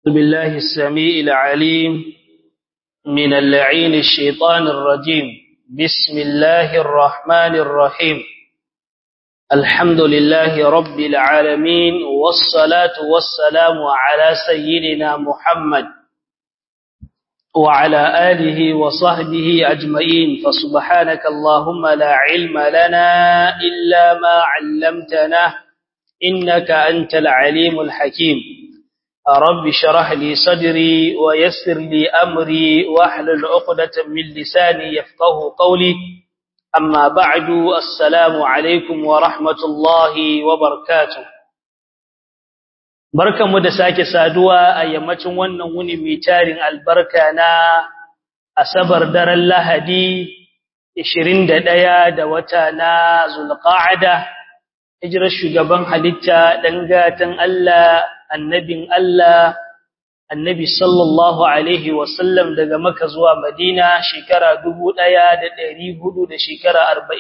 بالله السميع العليم من اللعين الشيطان الرجيم بسم الله الرحمن الرحيم الحمد لله رب العالمين والصلاة والسلام على سيدنا محمد وعلى آله وصحبه أجمعين فسبحانك اللهم لا علم لنا إلا ما علمتنا إنك أنت العليم الحكيم رب شرح لي صدري ويسر لي أمري واحلل عقدة من لساني يفقه قولي أما بعد السلام عليكم ورحمة الله وبركاته barkanmu da sake saduwa a yammacin wannan wuni mai tarin albarka na asabar daren lahadi 21 da wata na zulqa'ada hijirar shugaban halitta dangatan Allah annabin Allah annabi sallallahu alaihi wasallam daga Makka zuwa Madina shekara 1400 da shekara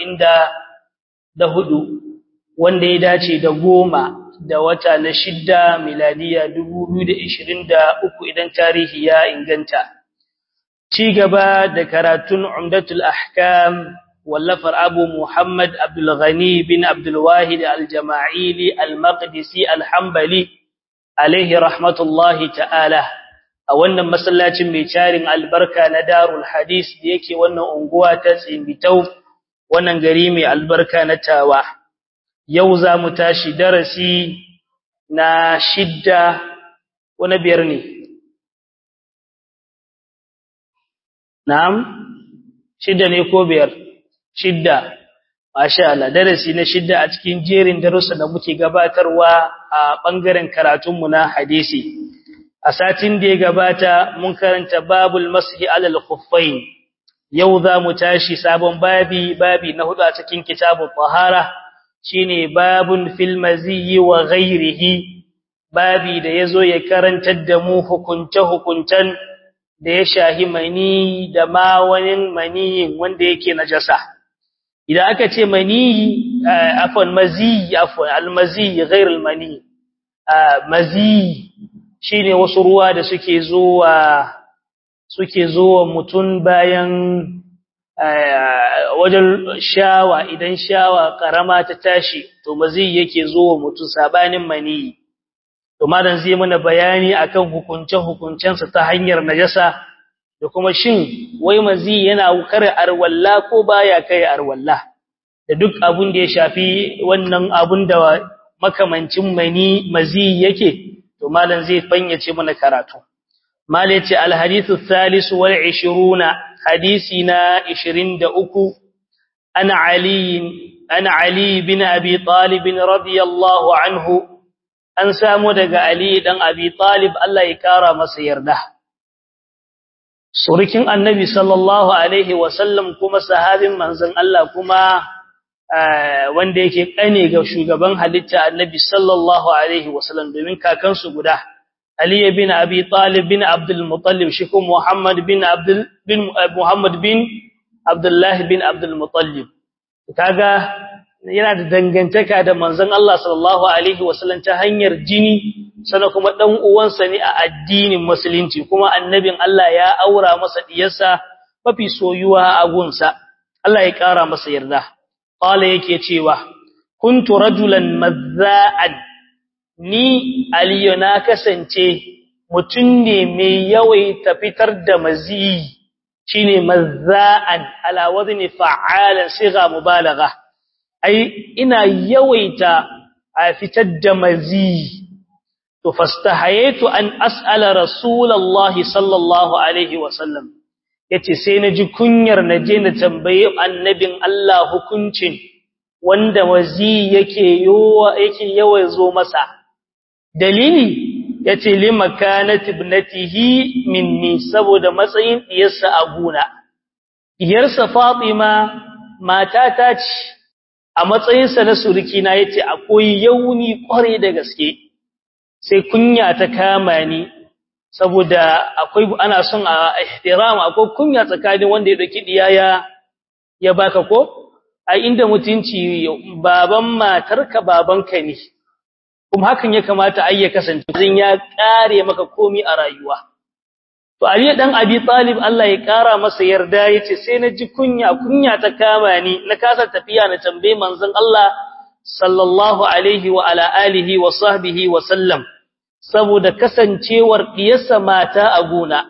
44 wanda ya dace da goma da wata na shidda miladiya 2023 idan tarihi ya inganta ci gaba da karatun umdatul ahkam wallafar abu muhammad abdul ghani bin abdul wahid al-jama'ili al-maqdisi al-hanbali alaihi rahmatullahi ta'ala a wannan masallacin mai carin albarka na darul hadis da yake wannan unguwa ta tsimbitau wannan gari mai albarka na tawa yau za mu tashi darasi na shidda wani biyar ne na'am shidda ne ko biyar shidda masha Allah darasi na shidda a cikin jerin darussa da muke gabatarwa a bangaren karatunmu na hadisi a satin da ya gabata mun karanta babul mashi alal khuffain yau za mu tashi sabon babi babi na hudu a cikin kitabut tahara shine babun fil maziyyi wa ghairihi babi da yazo ya karantar da mu hukunce hukuntan da ya shahi mani da ma wani mani wanda yake najasa idan aka ce mani afwan mazi afwan almazi ghair almani mazi shine wasu ruwa da suke zuwa suke zuwa mutun bayan wajen shawa idan shawa karama ta tashi to mazi yake zuwa mutun sabanin mani to madan zai mana bayani akan hukunce hukuncensa ta hanyar najasa da kuma shin wai mazi yana kare arwalla ko baya kai arwalla da duk abun da ya shafi wannan abun da makamancin mani mazi yake to malam zai fanyace mana karatu malai ce alhadithu thalith wal 20 hadisi na 23 ana ali ana ali bin abi talib radiyallahu anhu an samu daga ali dan abi talib Allah ya kara masa yarda surukin annabi sallallahu alaihi wasallam kuma sahabin manzon Allah kuma wanda yake kane ga shugaban halitta annabi sallallahu alaihi wasallam domin kakansu guda Ali bin Abi Talib bin Abdul Muttalib shi kuma Muhammad bin Abdul bin Muhammad bin Abdullah bin Abdul Muttalib kaga yana da dangantaka da manzon Allah sallallahu alaihi wasallam ta hanyar jini sana kuma dan uwansa ne a addinin musulunci kuma annabin Allah ya aura masa diyarsa mafi soyuwa a gunsa Allah ya kara masa yarda qala yake cewa kuntu rajulan mazza'an ni aliyu na kasance mutun ne mai yawaita fitar da mazi shine mazza'an ala wazni fa'alan siga mubalagha ai ina yawaita a fitar da mazi to fastahaytu an as'ala rasulullahi sallallahu alaihi wasallam yace sai naji kunyar naje na tambaye annabin Allah hukuncin wanda wazi yake yowa yake yawa zo masa dalili yace limakanat ibnatihi minni saboda matsayin diyarsa a guna diyarsa Fatima mata ta ce a matsayinsa na surukina yace akwai yauni kware da gaske sai kunya ta kama ni saboda akwai ana son a ihtiram akwai kunya tsakanin wanda ya dauki diyaya ya baka ko a inda mutunci baban matarka babanka ne kuma hakan ya kamata ai ya kasance zin ya kare maka komi a rayuwa to Ali dan Abi Talib Allah ya kara masa yarda yace sai na ji kunya kunya ta kama ni na kasa tafiya na tambaye manzon Allah sallallahu alaihi wa ala alihi wa sahbihi wa sallam saboda kasancewar diyarsa mata a gona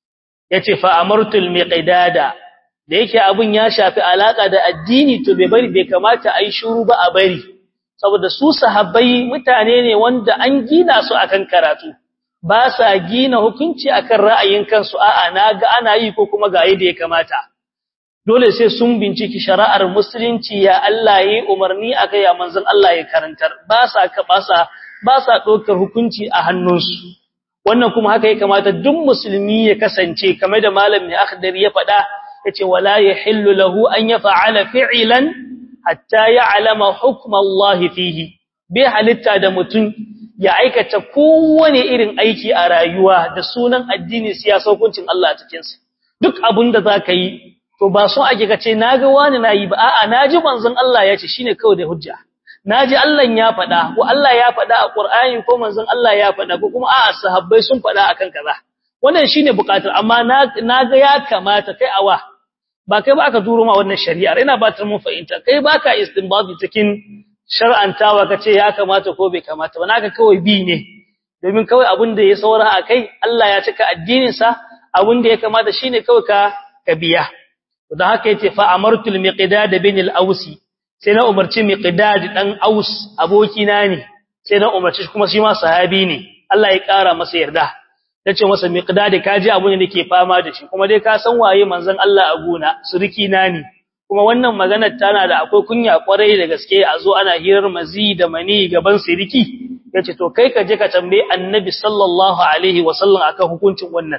yace fa amartul miqdada da yake abun ya shafi alaka da addini to bai bari bai kamata ai shiru ba a bari saboda su sahabbai mutane ne wanda an gina su akan karatu ba sa gina hukunci akan ra'ayin kansu a'a naga ana yi ko kuma ga yadda ya kamata dole sai sun binciki shari'ar musulunci ya Allah yi umarni akai ya manzon Allah ya karantar ba sa ka ba sa ba sa dokar hukunci a hannunsu wannan kuma haka ya kamata duk musulmi ya kasance kamar da malamin akhdari ya faɗa yace wala yahillu lahu an yaf'ala fi'lan hatta ya'lama hukm Allah fihi bai halitta da mutum ya aikata kowane irin aiki a rayuwa da sunan addini siyasa hukuncin Allah a cikin sa duk abin da zaka yi to ba so ake kace naga wani nayi ba a'a naji manzon Allah ya ce shine kawai da hujja naji Allah ya faɗa ko Allah ya faɗa a Qur'ani ko manzon Allah ya faɗa ko kuma a'a sahabbai sun faɗa akan kaza wannan shine buƙatar amma naga ya kamata kai awa ba kai ba aka turo ma wannan shari'ar ina ba ta mun fahimta kai baka istinbati cikin shar'antawa kace ya kamata ko bai kamata ba naka kawai bi ne domin kawai abin da ya saura a kai Allah ya cika addinin sa abin da ya kamata shine kawai ka ka biya don haka yace fa amartul miqdad bin al-ausi sai na umarci miqdad dan aus abokina ne sai na umarci kuma shi ma sahabi ne Allah ya kara masa yarda tace masa miqdad kaji abun da nake fama da shi kuma dai ka san waye manzon Allah a gona suriki na ne kuma wannan maganar tana da akwai kunya kwarai da gaske a zo ana hirar mazi da mani gaban siriki yace to kai ka je ka tambaye annabi sallallahu alaihi wasallam akan hukuncin wannan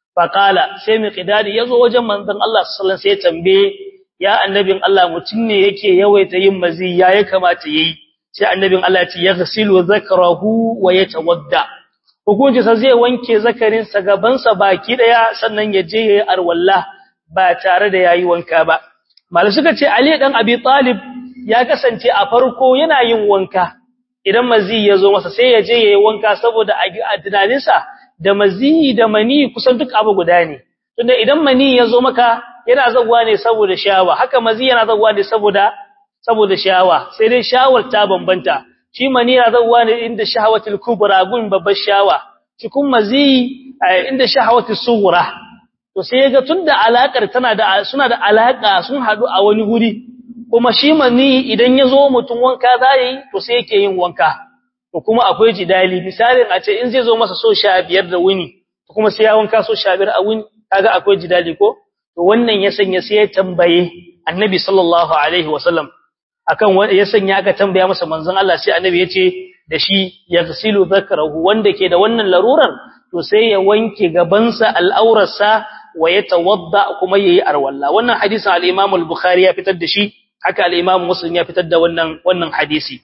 faqala sai miqdad yazo wajen manzon Allah sallallahu alaihi wasallam sai tambaye ya annabin Allah mutun ne yake yawaita yin mazi ya ya kamata yayi sai annabin Allah ya ce yaghsilu zakrahu wa yatawadda hukunci sa zai wanke zakarin sa gaban sa baki daya sannan ya je yayi arwalla ba tare da yayi wanka ba malai suka ce Ali dan Abi Talib ya kasance a farko yana yin wanka idan mazi ya zo masa sai ya je yayi wanka saboda a tunanin sa da mazi da mani kusan duk abu guda ne tunda idan mani ya zo maka yana zaguwa ne saboda shawa haka mazi yana zaguwa ne saboda saboda shawa sai dai shawar ta bambanta shi mani yana zaguwa ne inda shahawatul kubra gun babbar shawa shi kun mazi inda shahawatul sughra to sai ga tunda alakar tana da suna da alaka sun hadu a wani guri kuma shi mani idan ya zo mutum wanka zai to sai yake yin wanka to kuma akwai jidali misalin a ce in zai zo masa so 15 da wuni kuma sai ya wanka so 15 a wuni kaga akwai jidali ko to wannan ya sanya sai ya tambaye annabi sallallahu alaihi wasallam akan ya sanya aka tambaya masa manzon Allah sai annabi yace da shi yaghsilu dhakrahu wanda ke da wannan larurar to sai ya wanke gabansa al'aurarsa wa yatawadda kuma yayi arwalla wannan hadisin al-Imam al-Bukhari ya fitar da shi haka al-Imam Muslim ya fitar da wannan wannan hadisi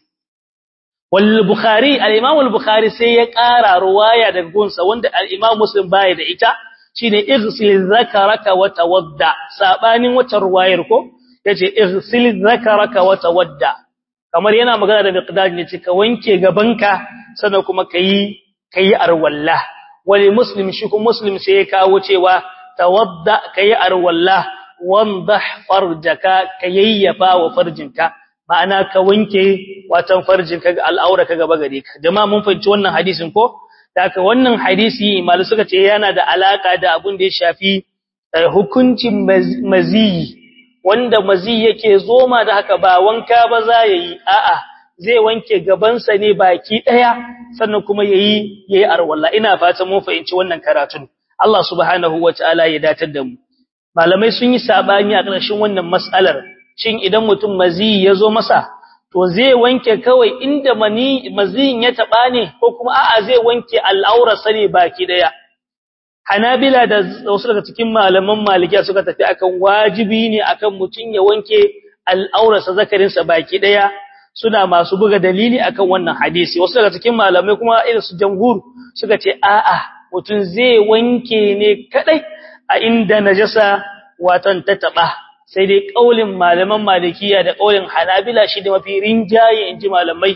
wal Bukhari al-Imam al-Bukhari sai ya ƙara ruwaya daga gunsa wanda al-Imam Muslim baya da ita shine igsil zakaraka wa tawadda sabanin wata ruwayar ko yace igsil zakaraka wa tawadda kamar yana magana da miqdad ne ce ka wanke gabanka sannan kuma kai kai arwalla wali muslim shi kuma muslim sai ya kawo cewa tawadda kai arwalla wandah farjaka kayyafa wa farjinka ma'ana ka wanke watan farjinka ga al'aura ka gaba gare ka jama'a mun fahimci wannan hadisin ko Daka wannan hadisi malu suka ce yana da alaka da abin da ya shafi hukuncin maziyi wanda maziyi yake zoma da haka ba wanka ba za yi a'a zai wanke gabansa ne baki daya sannan kuma yayi yayi arwalla ina fatan mun fahimci wannan karatun Allah subhanahu wataala ya datar da mu malamai sun yi sabani a ƙarshen wannan mas'alar shin idan mutum maziyi ya zo masa to zai wanke kawai inda mani maziyin ya taba ne ko kuma a'a zai wanke al'aura sane baki daya Hanabila da wasu daga cikin malaman Malikiya suka tafi akan wajibi ne akan mutun ya wanke al'aurarsa zakarin sa baki daya suna masu buga dalili akan wannan hadisi wasu daga cikin malamai kuma irin su jamhur suka ce a'a mutun zai wanke ne kadai a inda najasa watan ta taba sai dai kaulin malaman malikiya da kaulin hanabila shi da mafi rinjaye inji malamai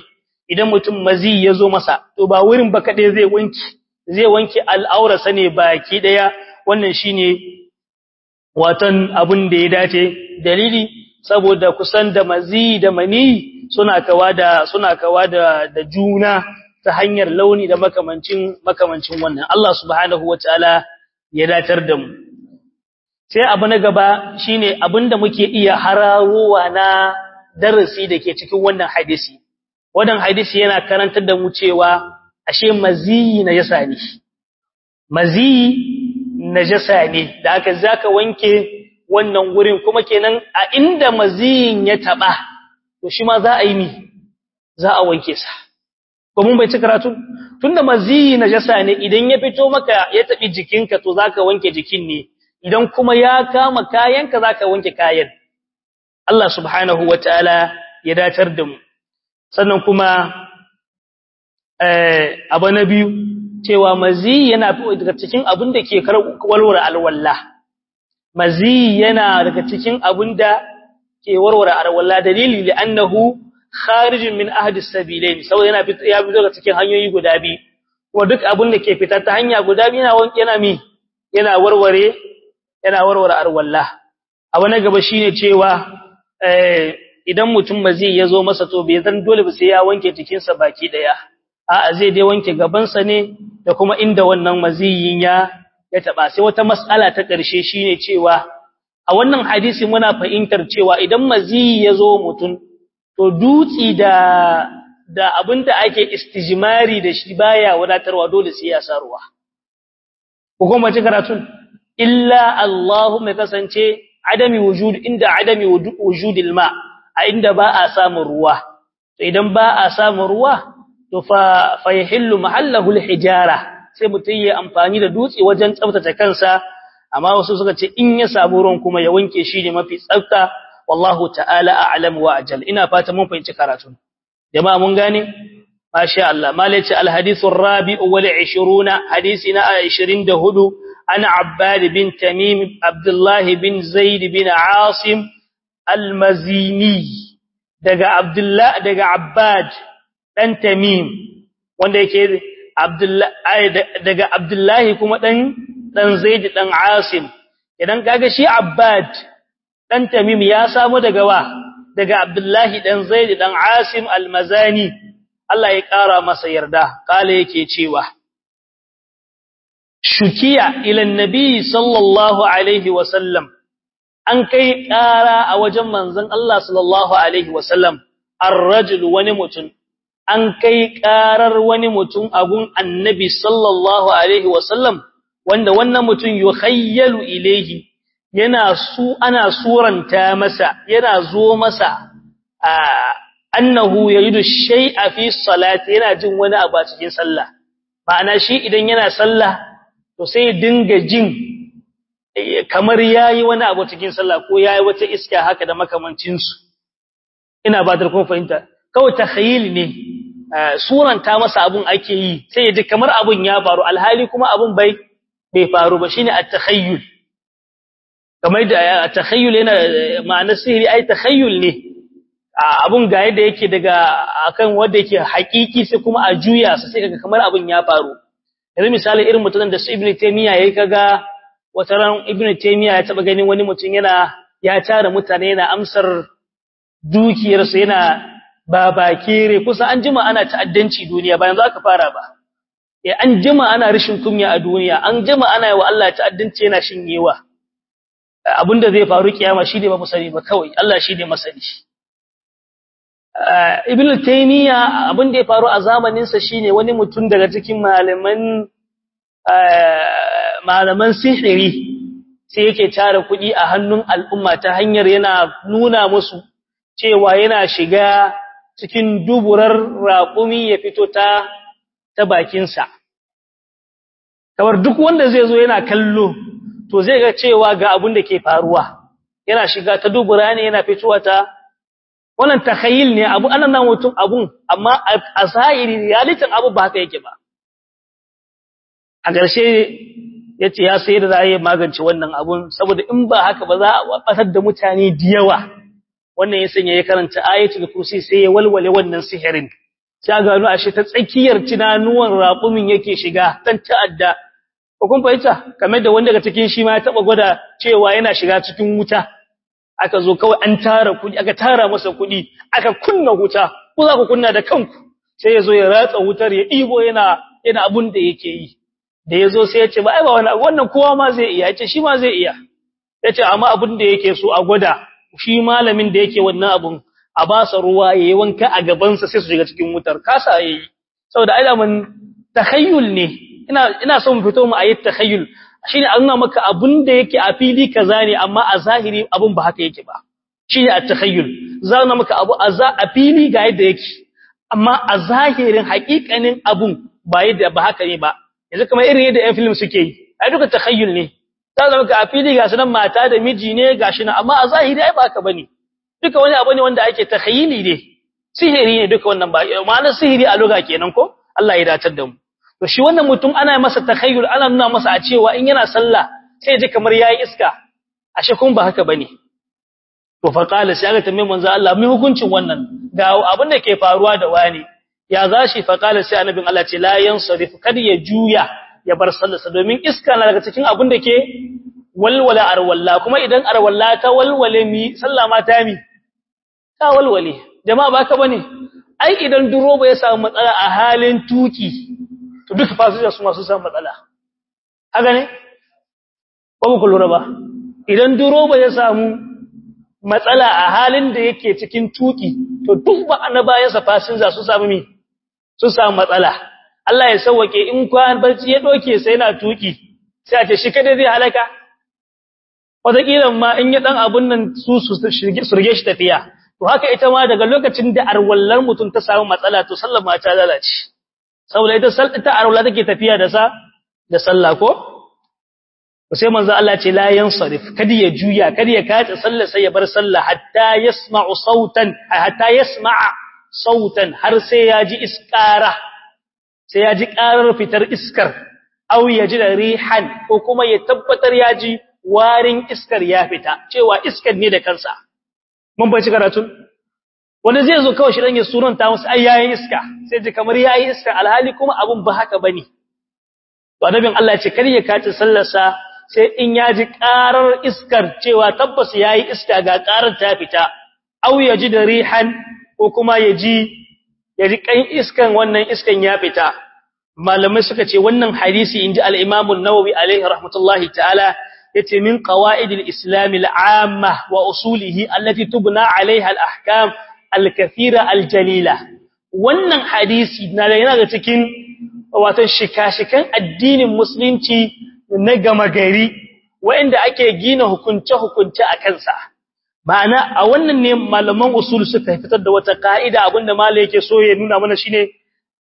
idan mutum mazi ya zo masa to ba wurin ba kaɗai zai wanke zai wanke al'aurarsa ne baki ɗaya wannan shine watan abin da ya dace dalili saboda kusan da mazi da mani suna kawa da suna kawa da da juna ta hanyar launi da makamancin makamancin wannan Allah subhanahu wataala ya datar da mu sai abu na gaba shine abinda muke iya hararowa na darasi dake cikin wannan hadisi wannan hadisi yana karantar da mu cewa ashe mazi najasa ne mazi najasa ne da aka zaka wanke wannan gurin kuma kenan a inda maziyin ya taba to shi ma za a yi mi za a wanke sa ko mun bai ci karatu tunda maziyi najasa ne idan ya fito maka ya tabi jikinka to zaka wanke jikin ne idan kuma ya kama kayanka zaka wanke kayan Allah subhanahu wataala ya datar da mu sannan kuma eh abu na biyu cewa maziyi yana daga cikin abin da ke walwala alwala maziyi yana daga cikin abin da ke warware alwala dalili li'annahu kharijin min ahdi sabilain saboda yana ya fito daga cikin hanyoyi guda biyu kuma duk abin da ke fita ta hanya guda biyu yana wanke yana mi yana warware yana warware alwala abu na gaba shine cewa eh idan mutum maziyi ya zo masa to bai zan dole ba sai ya wanke jikinsa baki daya a'a zai dai wanke gabansa ne da kuma inda wannan maziyin ya ya taba sai wata mas'ala ta ƙarshe shine cewa a wannan hadisi muna fahimtar cewa idan maziyi ya zo mutum to dutsi da da abinda ake istijmari da shi baya wadatarwa dole sai ya saruwa ko kuma ci karatun illa Allahumma kasance adami wujud inda adami wujudil ma a inda ba a samun ruwa to idan ba a samun ruwa to fa fa yahillu mahallahu alhijara sai mutum ya amfani da dutse wajen tsaftace kansa amma wasu suka ce in ya samu ruwan kuma ya wanke shi ne mafi tsafta wallahu ta'ala a'lam wa ajal ina fata mun fahimci karatu jama'a mun gane masha Allah malaci alhadithu rabi'u wal 20 hadisi na 24 ana abbad bin tamim abdullah bin zaid bin asim almazini daga abdullah daga abbad dan tamim wanda yake abdullah daga abdullah kuma dan dan zaid dan asim idan kaga shi abbad dan tamim ya samu daga wa daga abdullahi dan zaid dan asim almazani Allah ya kara masa yarda kale yake cewa shukiya ila annabi sallallahu alaihi wasallam an kai kara a wajen manzon Allah sallallahu alaihi wasallam ar-rajul wani mutum an kai karar wani mutum agun annabi sallallahu alaihi wasallam wanda wannan mutum yukhayyalu ilayhi yana su ana suranta masa yana zo masa annahu yuridu shay'a fi salati yana jin wani abu a cikin sallah ma'ana shi idan yana sallah to sai ya dinga jin kamar yayi wani abu cikin sallah ko yayi wata iska haka da makamancin su ina ba da kun fahimta kawai takhayyul ne suranta masa abun ake yi sai ya ji kamar abun ya faru alhali kuma abun bai bai faru ba shine at-takhayyul kamar da takhayyul yana ma'anar sihiri ai takhayyul ne abun ga yadda yake daga akan wanda yake hakiki sai kuma a juya sa sai kaga kamar abun ya faru yanzu misali irin mutumin da su ibnu taymiya yayi kaga wata ran ibnu taymiya ya taba ganin wani mutum yana ya tara mutane yana amsar dukiyar sa yana babakere kusa an jima ana ta'addanci duniya ba yanzu aka fara ba eh an jima ana rishin kunya a duniya an jima ana yi wa Allah ta'addanci yana shinyewa abinda zai faru kiyama shi ne ba mu sani ba kawai Allah shi ne masani ibn taymiya abin da ya faru a zamanin sa shine wani mutum daga cikin malaman malaman sihiri sai yake tara kuɗi a hannun al'umma ta hanyar yana nuna musu cewa yana shiga cikin duburar raƙumi ya fito ta ta bakin sa kamar duk wanda zai zo yana kallo to zai ga cewa ga abin da ke faruwa yana shiga ta dubura ne yana fitowa ta wannan takhayyul ne abu anan nan mutum abun amma a zahiri realitin abu ba haka yake ba a ƙarshe yace ya sai da za a yi magance wannan abun saboda in ba haka ba za a batar da mutane da yawa wannan ya sanya ya karanta ayatul kursi sai ya walwale wannan sihirin sai ga gano ashe ta tsakiyar tunanuwan raƙumin yake shiga dan ta'adda ko kun fahimta kamar da wanda daga cikin shi ma ya taba gwada cewa yana shiga cikin wuta aka zo kawai an tara kudi aka tara masa kudi aka kunna wuta ku za ku kunna da kanku sai ya zo ya ratsa wutar ya ɗibo yana yana abun da yake yi da ya zo sai ya ce ba ai ba wani wannan kowa ma zai iya ya ce shi ma zai iya ya ce amma abun da yake so a gwada shi malamin da yake wannan abun a ba sa ruwa ya yi wanka a gabansa sai su shiga cikin wutar kasa ya yi saboda ai daman takhayyul ne ina ina son mu fito mu ayi takhayyul shine an nuna maka abun da yake a fili kaza ne amma a zahiri abun ba haka yake ba shine at-takhayyul zana maka abu a fili ga yadda yake amma a zahirin haƙiƙanin abun ba yadda ba haka ne ba yanzu kamar irin yadda ƴan film suke yi ai duka takhayyul ne za zama ka a fili ga sunan mata da miji ne gashi nan amma a zahiri ai ba haka bane duka wani abu ne wanda ake takhayyuli ne sihiri ne duka wannan ba ma'anar sihiri a lugha kenan ko Allah ya datar da mu to shi wannan mutum ana masa takhayyul ana nuna masa a cewa in yana sallah sai ji kamar yayi iska ashe kun ba haka bane to fa qala sai aka tambaye manzo Allah mai hukuncin wannan ga abin da ke faruwa da wani ya zashi fa qala sai annabin Allah ce la yansarif kad ya juya ya bar sallarsa domin iska na daga cikin abin da ke walwala arwalla kuma idan arwalla ta walwale mi sallah ma ta mi ta walwale jama'a ba ka bane ai idan duroba ya samu matsala a halin tuki to duka fasinja su masu samu matsala haka ne ba ku lura ba idan duroba ya samu matsala a halin da yake cikin tuki to duk ba na bayansa fasinja su samu mi su samu matsala Allah ya sauwake in kwan barci ya doke sai yana tuki sai a ce shi kada zai halaka wataƙila ma in ya dan abun nan su su surge shi tafiya to haka ita ma daga lokacin da arwallar mutum ta samu matsala to sallar ma ta lalace saboda ita ita arwalla take tafiya da sa da sallah ko sai manzo Allah ce la yansarif kada ya juya kada ya kace sallah sai ya bar sallah hatta yasma'u sautan hatta yasma'a sautan har sai ya ji iskara sai ya ji karar fitar iskar aw ya ji da rihan ko kuma ya tabbatar ya ji warin iskar ya fita cewa iskar ne da kansa mun bace karatun wanda zai zo kawai shi dan ya suranta musu ai yayin iska sai ji kamar yayin iska alhali kuma abun ba haka bane to annabin Allah ya ce kar ya kace sallarsa sai in ya ji ƙarar iskar cewa tabbas ya yi iska ga ƙarar ta fita, au ya ji da rihan ko kuma ya ji ya ji ƙan iskan wannan iskan ya fita. Malamai suka ce wannan hadisi in ji al'imamun Nawawi alaihi rahmatullahi ta'ala ya ce min ƙawa'idil Islami al'amma wa usulihi allati tubna alaiha al'ahkam al-kafira al-jalila. Wannan hadisi na da yana da cikin watan shika-shikan addinin musulunci na gama gari waɗanda ake gina hukunce-hukunce a kansa ma'ana a wannan ne malaman usul suka fitar da wata ka'ida abinda malai yake so ya nuna mana shine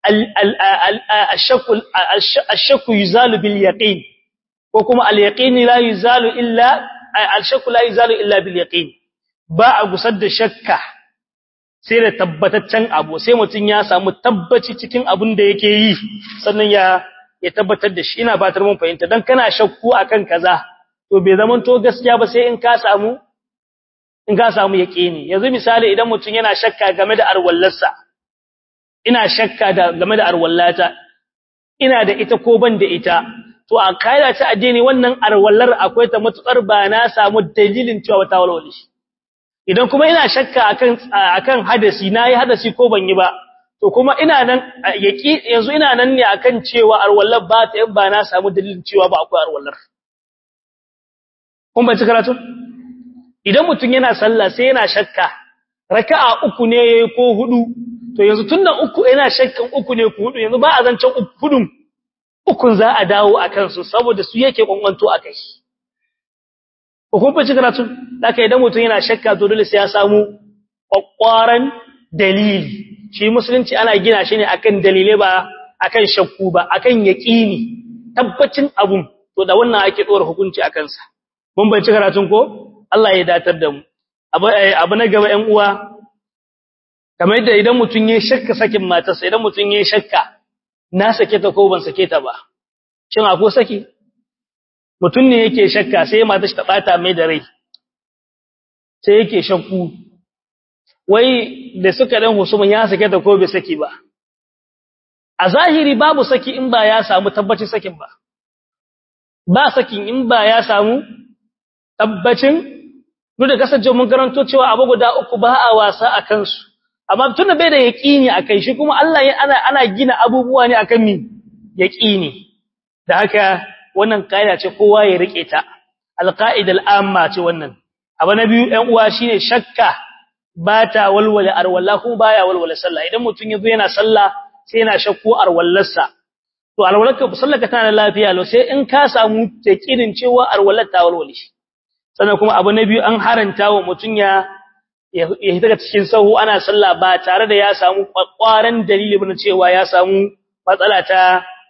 ashakku yuzalu bil yaqin ko kuma al yaqin la yuzalu illa al-shakku la yuzalu illa bil yaqin ba a gusar da shakka sai da tabbataccen abu sai mutum ya samu tabbaci cikin abin da yake yi sannan ya ya tabbatar da shi ina batar mun fahimta dan kana shakku akan kaza to bai zaman to gaskiya ba sai in ka samu in ka samu yaqini yanzu misali idan mutum yana shakka game da arwallarsa ina shakka da game da arwallata ina da ita ko ban da ita to a kaida ta addini wannan arwallar akwai ta matukar ba na samu dalilin cewa ta walwale idan kuma ina shakka akan akan hadasi nayi hadasi ko ban yi ba to kuma ina nan yaki yanzu ina nan ne akan cewa arwallar ba ta ba na samu dalilin cewa ba akwai arwallar kun bace karatu idan mutum yana sallah sai yana shakka raka'a uku ne ko hudu to yanzu tunda uku yana shakkan uku ne ku hudu yanzu ba a zancen hudun ukun za a dawo akan su saboda su yake kwankwanto akai ko kun bace karatu haka idan mutum yana shakka to dole sai ya samu kwakwaran dalili shi musulunci ana gina shi ne akan dalile ba akan shakku ba akan yaqini tabbacin abun to da wannan ake dora hukunci akan sa mun bai ci karatun ko Allah ya datar da mu abu na gaba 'yan uwa kamar yadda idan mutun yayin shakka sakin matarsa idan mutun yayin shakka na sake ta ko ban sake ta ba shin akwai saki mutun ne yake shakka sai matar ta bata mai da rai sai yake shakku wai da suka dan husuma ya sake ta ko bai saki ba a zahiri babu saki in ba ya samu tabbacin sakin ba ba sakin in ba ya samu tabbacin duk da kasance mun karanto cewa abu guda uku ba a wasa a kansu amma tunda bai da yaqini akai shi kuma Allah ana ana gina abubuwa ne akan mi yaqini da haka wannan kaida ce kowa ya rike ta alqaida al'amma ce wannan abu na biyu ɗan uwa shine shakka ba ta walwala arwalla kuma baya walwala sallah idan mutun yazo yana sallah sai yana shakku arwallarsa to arwallarka sallaka tana lafiya lo sai in ka samu takirin cewa arwallar ta walwale shi sannan kuma abu na biyu an haranta wa mutun ya ya hita cikin sahu ana sallah ba tare da ya samu kwakwaran dalili ba cewa ya samu matsala ta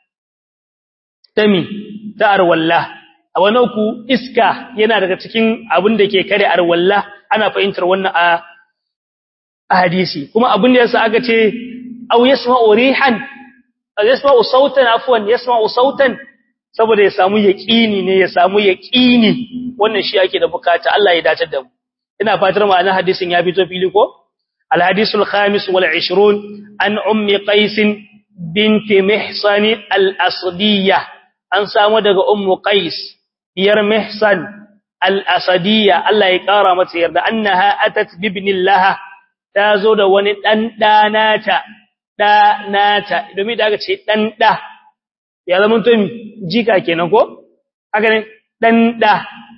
tami ta arwalla a wani uku iska yana daga cikin abin da ke kare arwalla ana fahimtar wannan a hadisi kuma abin da yasa aka ce aw yasma'u rihan aw yasma'u sautan afwan yasma'u sautan saboda ya samu yaqini ne ya samu yaqini wannan shi ake da bukata Allah ya dace da mu ina fatar ma'anar hadisin ya fito fili ko al hadisul khamis wal 20 an ummi qais bint mihsan al asdiyah an samu daga ummu qais diyar mihsan al asadiyya Allah ya kara mata yarda annaha atat bibnillaha ta zo da wani ɗan ɗanata, ɗanata, domin da aka ce ɗan ɗa, ya zama to jika kenan ko? Haka ne, ɗan ɗa.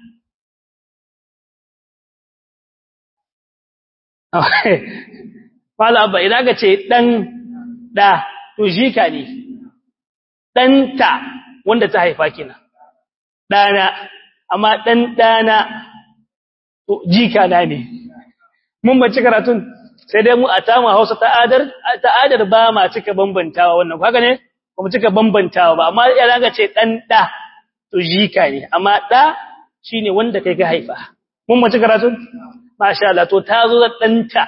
Fala abba, idan aka ce ɗan ɗa, to jika ne, ɗanta wanda ta haifa kenan, ɗana, amma ɗan ɗana, to jika na ne. Mun bace karatun, sai dai mu a tama Hausa ta'adar ta'adar ba ma cika bambantawa wannan haka ne ba mu cika bambantawa ba amma ya ga ce dan da to jika ne amma da shine wanda kai ka haifa mun mace karatu masha Allah to ta zo da danta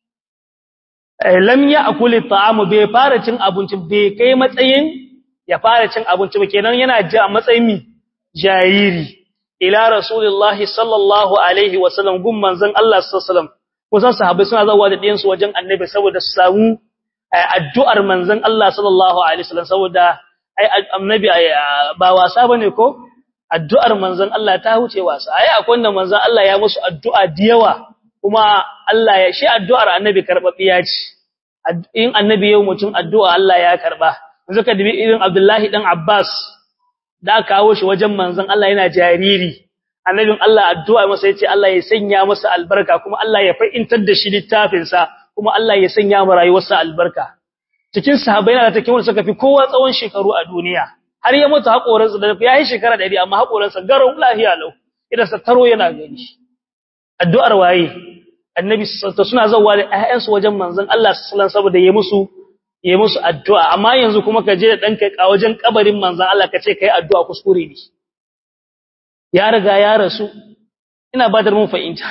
lam ya akuli ta'amu bai fara cin abinci bai kai matsayin ya fara cin abinci ba kenan yana ji a matsayin mi jariri ila rasulullahi sallallahu alaihi wasallam gun manzon Allah sallallahu alaihi wasallam kusan sahabbai suna zawa da ɗiyansu wajen annabi saboda su samu addu'ar manzon Allah sallallahu alaihi wasallam saboda ai annabi ba wasa bane ko addu'ar manzon Allah ta huce wasa ai akwai wanda manzon Allah ya musu addu'a da yawa kuma Allah ya shi addu'ar annabi karbabiya ce in annabi yau mutum addu'a Allah ya karba yanzu ka dubi irin Abdullahi dan Abbas da kawo shi wajen manzon Allah yana jariri annabin Allah addu'a masa yace Allah ya sanya masa albarka kuma Allah ya fa'intar da shi littafin sa kuma Allah ya sanya mu rayuwarsa albarka cikin sahabbai na da take wanda suka fi kowa tsawon shekaru a duniya har ya mutu hakoran sa da ya yi shekara 100 amma hakoran sa garau lahiya lau idan sa taro yana gani addu'ar waye annabi suna zawa da ayyansu wajen manzon Allah sallallahu alaihi saboda ya musu ya musu addu'a amma yanzu kuma ka je da danka a wajen kabarin manzon Allah ka ce kai addu'a kuskure ne ya riga ya rasu ina ba da mun fahimta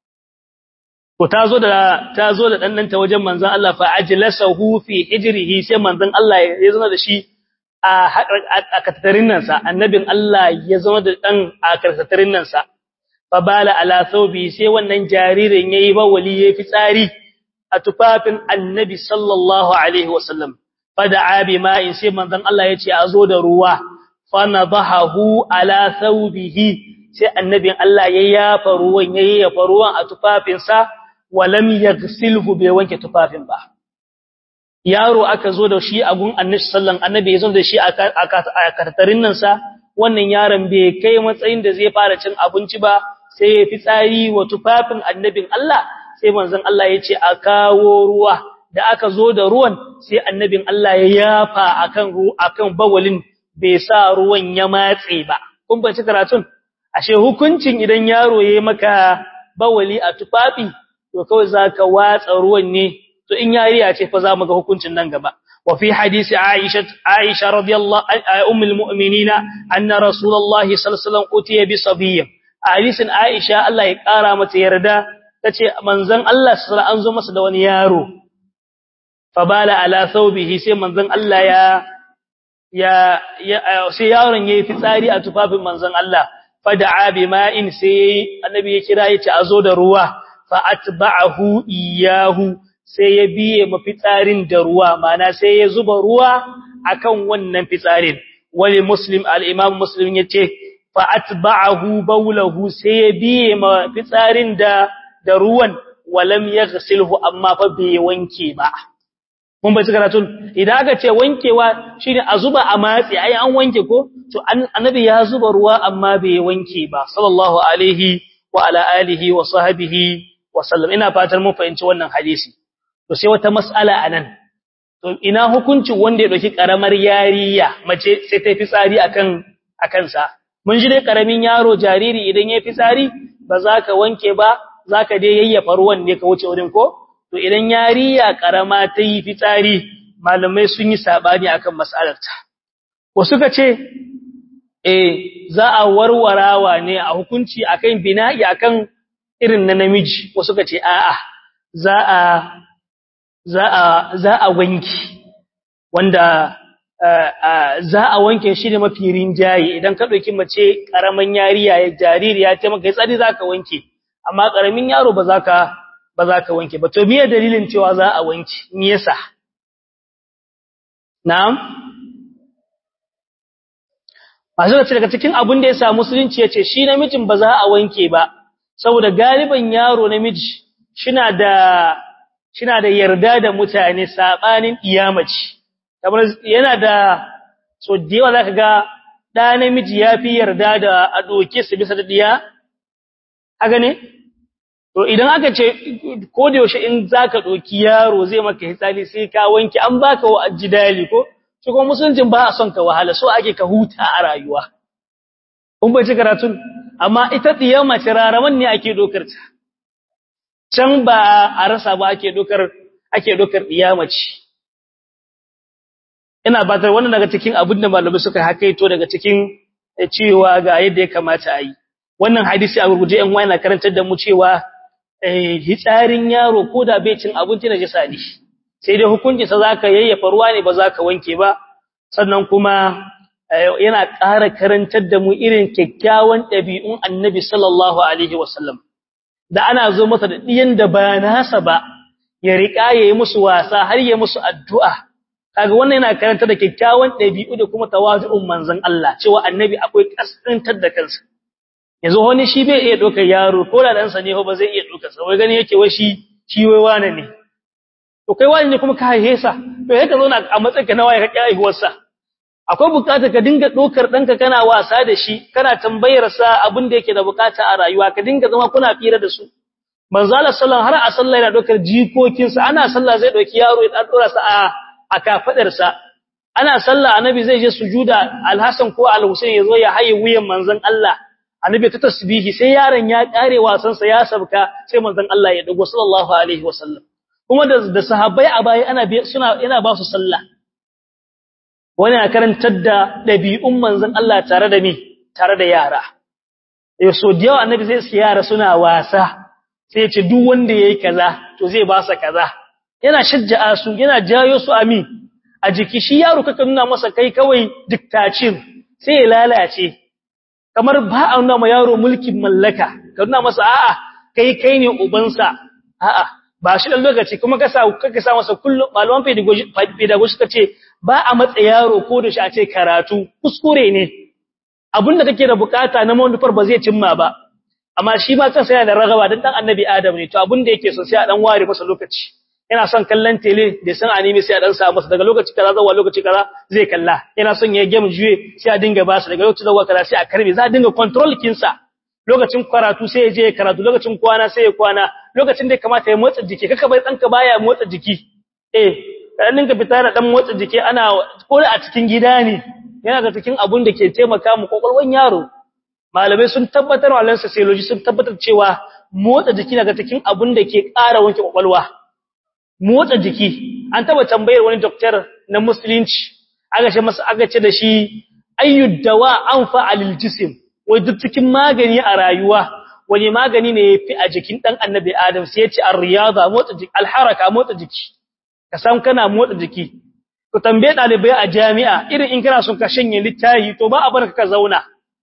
ko tazo da tazo da dannanta wajen manzon Allah fa ajlasahu fi hijrihi sai manzon Allah ya zama da shi a a katarin nan sa annabin Allah ya zama da dan a katarin nan sa fa bala ala thawbi sai wannan jaririn yayi bawali yayi fitsari a tufafin annabi sallallahu alaihi wasallam fada'a bima'in sai manzon Allah ya ce a zo da ruwa fanadahu ala thawbihi sai annabin Allah ya yafa ruwan yayi yafa ruwan a tufafinsa walam yaghsilhu bai wanke tufafin ba yaro aka zo da shi a gun annabi sallan annabi ya zo da shi a kartarin nan sa wannan yaron bai kai matsayin da zai fara cin abinci ba sai ya fi tsari wa tufafin annabin Allah sai manzon Allah ya ce a kawo ruwa da aka zo da ruwan sai annabin Allah ya yafa akan akan bawalin bai sa ruwan ya matse ba kun bace karatun ashe hukuncin idan yaro yayi maka bawali a tufafi to kawai zaka watsa ruwan ne to in yariya ce fa zamu ga hukuncin nan gaba wa fi hadisi Aisha Aisha radiyallahu ummul mu'minina anna rasulullahi sallallahu alaihi wasallam utiya bi sabiyyin hadisin Aisha Allah ya kara mata yarda tace manzon Allah sallallahu an zo masa da wani yaro fa bala ala thawbihi sai manzon Allah ya ya sai yaron yayi fitsari a tufafin manzon Allah fada'a bima'in sai annabi ya kira yace azo da ruwa fa atba'ahu iyahu sai ya biye mafitsarin da ruwa mana sai ya zuba ruwa akan wannan fitsarin wali muslim al-imam muslim yace fa atba'ahu bawlahu sai ya biye ma fitsarin da da ruwan walam yaghsilhu amma fa bai wanke ba mun bai karatun idan aka ce wankewa shine a zuba a matsi ai an wanke ko to annabi ya zuba ruwa amma bai wanke ba sallallahu alaihi wa ala alihi wa sahbihi wa sallam ina fatan mun fahimci wannan hadisi to sai wata mas'ala anan to ina hukuncin wanda ya dauki karamar yariya mace sai ta fitsari akan akan sa mun ji dai karamin yaro jariri idan ya fitsari ba za ka wanke ba za ka dai yayyafa ruwan ne ka wuce wurin ko to idan yariya karama ta yi fitsari malamai sun yi sabani akan mas'alarta wasu ka ce eh za a warwarawa ne a hukunci akan bina'i akan irin na namiji wasu ka ce a'a za a za a za a wanki wanda za a wanke shi ne mafi rinjaye idan ka dauki mace karaman yariya ya jaririya ta maka tsari zaka wanke amma karamin yaro ba za ka ba za ka wanke ba to miye dalilin cewa za a wanke me yasa na'am masu ce daga cikin abin da yasa musulunci yace shi namijin ba za a wanke ba saboda galiban yaro namiji shina da shina da yarda da mutane sabanin iyamaci kamar yana da so da yawa zaka ga da namiji yafi yarda da a doke su bisa da diya haka ne To idan aka ce ko da yaushe in zaka doki yaro zai maka hitsali sai ka wanke an baka wa ajidali ko shi kuma musuluncin ba a son ka wahala so ake ka huta a rayuwa kun bai ci karatun amma ita diyar mace raraman ne ake dokar ta can ba a rasa ba ake dokar ake dokar diyar mace ina batar wannan daga cikin abin da malamai suka hakaito daga cikin cewa ga yadda ya kamata a yi wannan hadisi a gurguje ɗan wani na karantar da mu cewa hitsarin yaro ko da bai cin abinci na jisa ne sai dai hukunci sa zaka yayyafa ruwa ne ba zaka wanke ba sannan kuma yana ƙara karantar da mu irin kyakkyawan ɗabi'un annabi sallallahu alaihi wasallam da ana zo masa da ɗiyan da ba nasa ba ya riƙa ya yi musu wasa har ya musu addu'a kaga wannan yana karantar da kyakkyawan ɗabi'u da kuma tawazu'un manzon Allah cewa annabi akwai kasantar da kansa yanzu wani shi bai iya dokar yaro ko da ɗansa ne ba zai iya dokar sa wai gani yake wai shi shi wai wane ne to kai wani ne kuma ka haihe sa to yake zo na a matsayin ka na waye ka kai haihuwar sa akwai bukatar ka dinga dokar danka kana wasa da shi kana tambayar sa abin da yake da bukata a rayuwa ka dinga zama kuna fira da su manzo Allah sallallahu har a sallah yana dokar jikokin sa ana sallah zai doki yaro ya dora sa a a kafadar sa ana sallah annabi zai je sujuda alhasan ko alhusain yazo ya haye wuyan manzon Allah annabi ta tasbihi sai yaron ya kare wasan sa ya sabka sai manzon Allah ya dago sallallahu alaihi wasallam kuma da da sahabbai a baya ana suna ina ba su sallah wani na karantar da dabi'un manzon Allah tare da me tare da yara yau so da yawa annabi zai su yara suna wasa sai ya ce duk wanda yayi kaza to zai ba sa kaza yana shajja'a su yana jayo su ami a jiki shi yaro kaka nuna masa kai kawai diktacin sai ya lalace kamar ba a nuna ma yaro mulkin mallaka ka nuna masa a'a kai kai ne ubansa a'a ba shi dan lokaci kuma ka sa kaka sa masa kullum malaman pedagogy pedagogy kace ba a matsa yaro ko da shi a ce karatu kuskure ne abinda kake da bukata na manufar ba zai cimma ba amma shi ma kansa yana da ragaba dan dan annabi adam ne to abinda yake so sai a dan ware masa lokaci yana son kallon tele da san anime sai a dan sa masa daga lokaci kaza zuwa lokaci kaza zai kalla yana son ya game juye sai a dinga ba su daga lokaci zuwa kaza sai a karbe za a dinga control kinsa lokacin karatu sai ya je karatu lokacin kwana sai ya kwana lokacin da kamata ya motsa jiki kaka bai danka baya motsa jiki eh dan dinga fita da dan motsa jiki ana ko a cikin gida ne yana da cikin abun da ke taimaka mu kokolwan yaro malamai sun tabbatar wa lansa sociology sun tabbatar cewa motsa jiki daga cikin abun da ke ƙara wanke kokolwa motsa jiki an taba tambayar wani doktor na musulunci aka ce masa aka ce da shi ayyud dawa anfa alil jism wai duk cikin magani a rayuwa wani magani ne yafi a jikin dan annabi adam sai ya ce ar-riyada motsa jiki al-haraka motsa jiki ka san kana motsa jiki to tambaye dalibai a jami'a irin in kana son ka shanye littafi to ba a barka ka zauna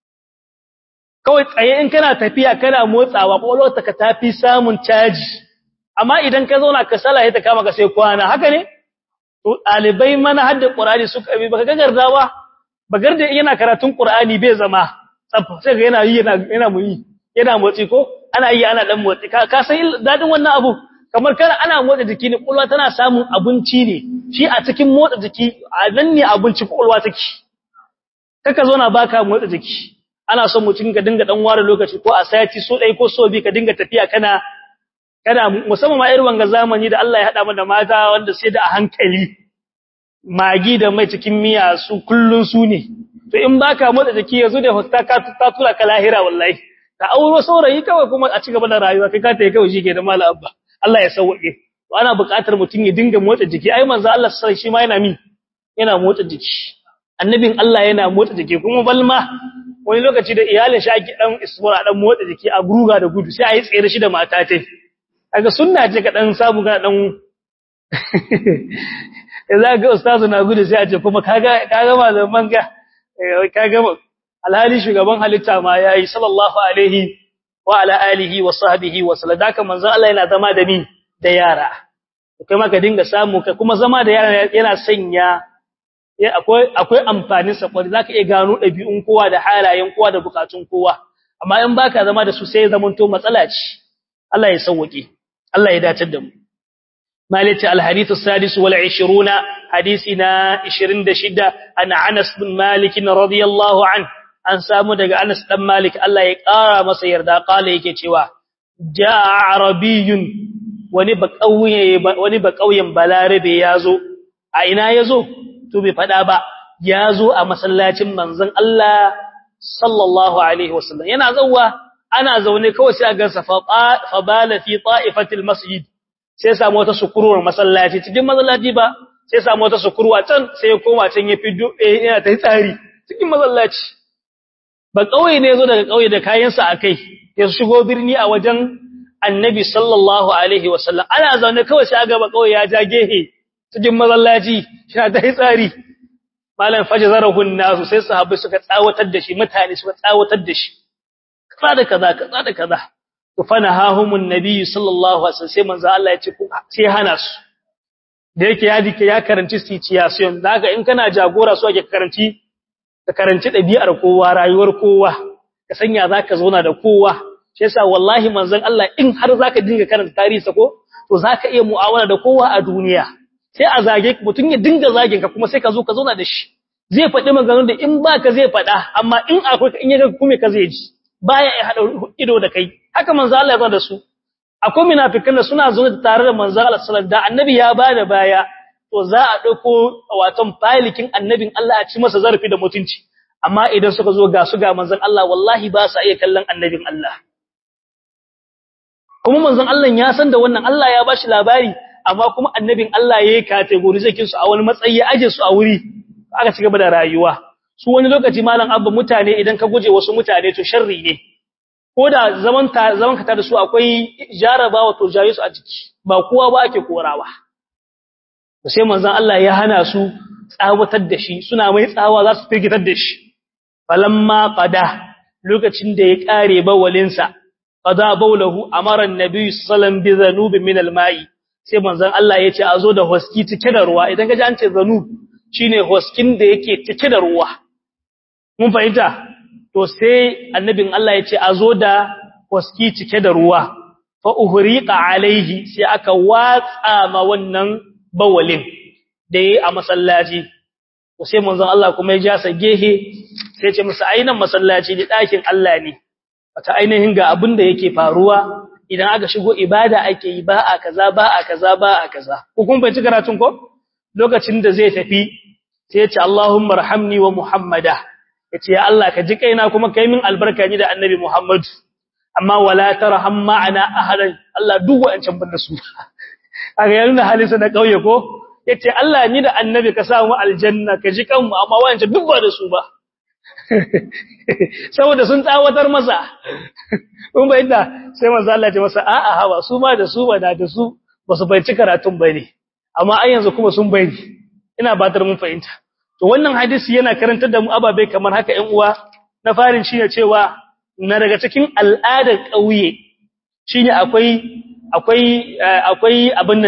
kawai tsaye in kana tafiya kana motsawa kwakwalwarka ka tafi samun caji amma idan ka zauna ka sala ta kama ka sai kwana haka ne to dalibai mana hadda qur'ani suka bi baka gagarda ba bagar da yana karatun qur'ani bai zama tsaf sai ga yana yi yana yana muyi yana motsi ko ana yi ana dan motsi ka san dadin wannan abu kamar kana ana motsa jiki ne kulwa tana samun abinci ne shi a cikin motsa jiki a nan ne abinci kulwa take kaka zo na baka motsa jiki ana son mutum ka dinga dan ware lokaci ko a sati so dai ko so bi ka dinga tafiya kana kana musamman ma irin wanga zamani da Allah ya hada mu da mata wanda sai da a hankali magi da mai cikin miya su kullun su ne to in baka motsa jiki yazo da hosta ka ta tura ka lahira wallahi ka auro saurayi kawai kuma a cigaba da rayuwa kai ka tayi kawai shike da mala abba Allah ya sauke to ana buƙatar mutum ya dinga motsa jiki ai manzo Allah sai shi ma yana mi yana motsa jiki annabin Allah yana motsa jiki kuma balma wani lokaci da iyalin shi ake dan isbura dan motsa jiki a guruga da gudu sai a yi tsere shi da mata tai kaga sunna ce ka dan samu ga dan za ga ustazu na gudu sai a ce kuma kaga kaga malaman ga kaga alhali shugaban halitta ma yayi sallallahu alaihi wa ala alihi wa sahbihi wa sallam daka manzo Allah yana zama da ni da yara kai ma ka dinga samu ka kuma zama da yara yana sanya akwai akwai amfanin sa kwari zaka iya gano dabi'un kowa da halayen kowa da bukatun kowa amma in baka zama da su sai zamanto matsala ce Allah ya sauke Allah ya dace da mu مالك الحديث السادس والعشرون حديثنا عشرين دشدة أن عنس بن مالك رضي الله عنه أن سامو دقى أنس بن مالك الله يقارى مسير دا قال يكي توا جاء عربي ونبك أوي بلاربي يازو أين يازو تبي فدابا يازو أمسلات منزن الله صلى الله عليه وسلم ينازوا أنا زوني كوسي أقصى فبال في طائفة المسجد sai samu wata sukuruwar masallaci cikin masallaci ba sai samu wata sukuruwa can sai ya koma can ya fiddo eh yana ta tsari cikin masallaci ba kauye ne zo daga kauye da kayansa akai ya shigo birni a wajen annabi sallallahu alaihi wasallam ana zaune kawai sai aga ba kauye ya ja gehe cikin masallaci yana ta tsari malam fajzarahun nasu sai sahabbai suka tsawatar da shi mutane suka tsawatar da shi kaza da kaza kaza da kaza fanahahumun nabi sallallahu alaihi wasallam sai manzo Allah ya ce sai hana su da yake ya dike ya karanci situation daga in kana jagora so ake karanci ka karanci dabi'ar kowa rayuwar kowa ka sanya zaka zauna da kowa shi yasa wallahi manzon Allah in har zaka dinga karanta tarihi ko to zaka iya mu'amala da kowa a duniya sai a zage mutun ya dinga zagin ka kuma sai ka zo ka zauna da shi zai faɗi maganganun da in baka zai faɗa amma in akwai in ya ga kuma ka zai ji baya ya hada ido da kai haka manzo Allah ya zo da su akwai munafikan da suna zuwa tare da manzo Allah sallallahu da annabi ya bada baya to za a dauko waton falikin annabin Allah a ci masa zarafi da mutunci amma idan suka zo ga su ga manzon Allah wallahi ba sa iya kallon annabin Allah kuma manzon Allah ya san da wannan Allah ya bashi labari amma kuma annabin Allah yayi categorizakin su a wani matsayi ya aje su a wuri aka ci gaba da rayuwa su wani lokaci malam abba mutane idan ka guje wasu mutane to sharri ne ko da zaman ta zaman ka da su akwai jarabawa to jayi su a jiki ba kowa ba ake korawa sai manzon Allah ya hana su tsawatar da shi suna mai tsawa za su firgitar da shi falamma qada lokacin da ya kare bawalinsa qada bawlahu amara annabi sallallahu alaihi wasallam bi zanub min alma'i sai manzon Allah ya ce a zo da hoski cike da ruwa idan ka ji an ce zanub shine hoskin da yake cike da ruwa mun fahimta to sai annabin Allah ya ce a zo da waski cike da ruwa fa uhriqa alaihi sai aka watsa ma wannan bawalin da yayi a masallaci to sai manzon Allah kuma ya ja sa gehe sai ya ce musu ainan masallaci ne dakin Allah ne wata ainihin ga abin da yake faruwa idan aka shigo ibada ake yi ba a kaza ba a kaza ba a kaza ko kun bai ci karatun ko lokacin da zai tafi sai ya ce Allahumma rahamni wa Muhammada yace ya Allah ka ji kaina kuma kai min albarka ni da annabi Muhammad amma wala tarham ma'ana ahadan Allah duk wa'ancan banda su kaga yayin da halisa na kauye ko yace Allah ni da annabi ka sa mu aljanna ka ji kanmu amma wa'ancan duk ba da su ba saboda sun tsawatar masa kun bai da sai manzo Allah ya ce masa a'a hawa su ma da su ba da su ba su bai ci karatun bane amma ai yanzu kuma sun bai ina batar mun fahimta to wannan hadisi yana karantar da mu ababe kamar haka ƴan uwa na farin shine cewa na daga cikin al'adar ƙauye shine akwai akwai akwai abin nan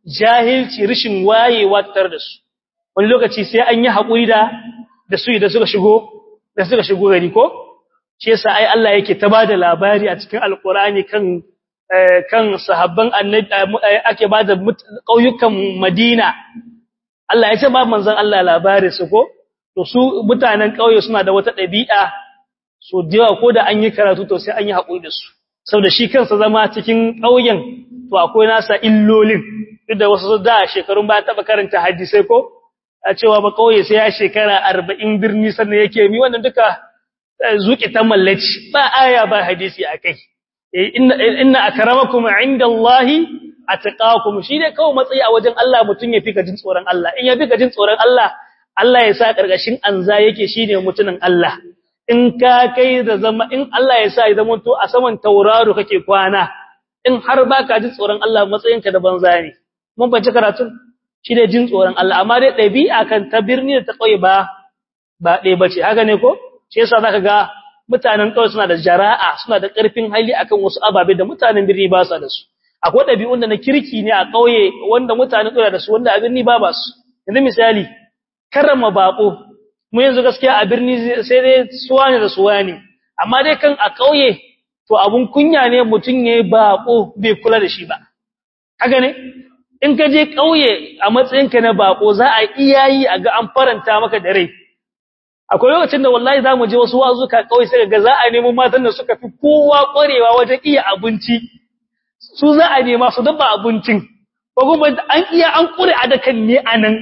jahilci rishin wayewa tar da su wani lokaci sai an yi haƙuri da da su da suka shigo da suka shigo gari ko shi yasa ai Allah yake ta bada labari a cikin alqur'ani kan kan sahabban annabi ake bada kauyukan Madina Allah ya ce ba manzon Allah labari su ko to su mutanen kauye suna da wata dabi'a so da ko da an yi karatu to sai an yi haƙuri da su saboda shi kansa zama cikin kauyen to akwai nasa illolin duk da wasu da shekarun ba taba karanta hadisi ko a cewa ba kauye sai ya shekara 40 birni sannan yake mi wannan duka zuki ta mallaci ba aya ba hadisi akai inna inna akramakum indallahi atqakum shi ne kawai matsayi a wajen Allah mutun ya fika jin tsoron Allah in ya fika jin tsoron Allah Allah ya sa karkashin anza yake shine mutunin Allah in ka kai da zama in Allah ya sa ya zama to a saman tauraro kake kwana in har baka jin tsoron Allah matsayinka da banza ne mun bace karatun shi ne jin tsoron Allah amma dai dabi'a kan ta birni da ta kauye ba ba dai bace haka ne ko shi yasa zaka ga mutanen kauye suna da jara'a suna da karfin hali akan wasu ababe da mutanen birni ba su da su akwai dabi'un da na kirki ne a kauye wanda mutanen kauye da su wanda a birni ba ba su yanzu misali karrama bako mu yanzu gaskiya a birni sai dai suwane da suwane amma dai kan a kauye to abun kunya ne mutun yayi bako bai kula da shi ba haka ne in ka je kauye a matsayinka na bako za a iyayi a ga an faranta maka da rai akwai lokacin da wallahi za mu je wasu wazuka kauye sai ga za a nemo matan da suka fi kowa kwarewa wajen iya abinci su za a nema su dabba abincin ko kuma an iya an kure a dakan ne anan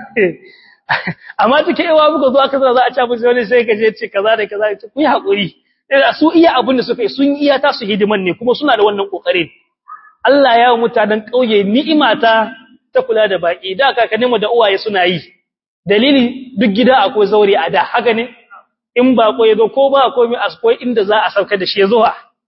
amma take yawa muka zo aka za a ci abinci wani sai ka je ce kaza da kaza ku yi hakuri su iya abin da suka yi sun iya ta su hidiman ne kuma suna da wannan kokarin Allah ya wa mutanen kauye ni'ima ta ta kula da baki da kakannin mu da uwaye suna yi dalili duk gida akwai zauri a da haka ne in ba ko yazo ko ba komai akwai inda za a sauka da shi yazo